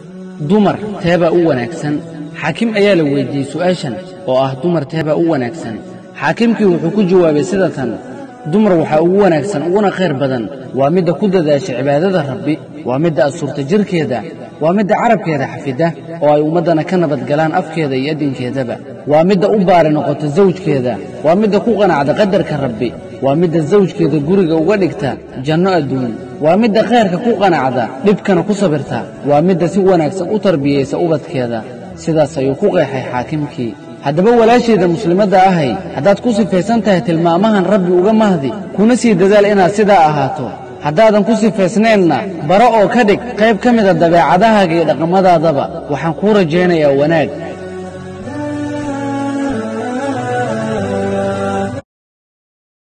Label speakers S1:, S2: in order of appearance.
S1: dumar teebaa u wanaagsan xaakim ayaa la weyddiiyey su'aashan oo ah dumar teebaa u wanaagsan xaakimkii wuxuu ku jawaabay sida tan dumar waxaa ugu wanaagsan uguna khayr badan waa midda ku dadaasha cibaadada rabbi waa midda asurta jirkeeda waa midda carabkeeda xafida oo ay ummaddana ka nabadgalaan afkeeda iyo addinkeedaba waa midda u baari noqota sawjkeeda waa midda ku qanacda qadarka rabbi waa midda sawjkeeda guriga uga dhigta janno adduun waa midda khayrka ku qanacda dhibkana ku sabirta waa midda si wanaagsan u tarbiyaysa ubadkeeda sidaas ayuu ku qeexay xaakimkii haddaba walaashayda muslimadda ahay haddaad ku sifaysan tahay tilmaamahan rabbi uga mahdi kuna sii dadaal inaad sidaa ahaato haddaadan ku sifaysnaynna bara oo ka dhig qayb ka mida dabeecadahaaga iyo dhaqamadaadaba waxaan kuu rajaynayaa wanaag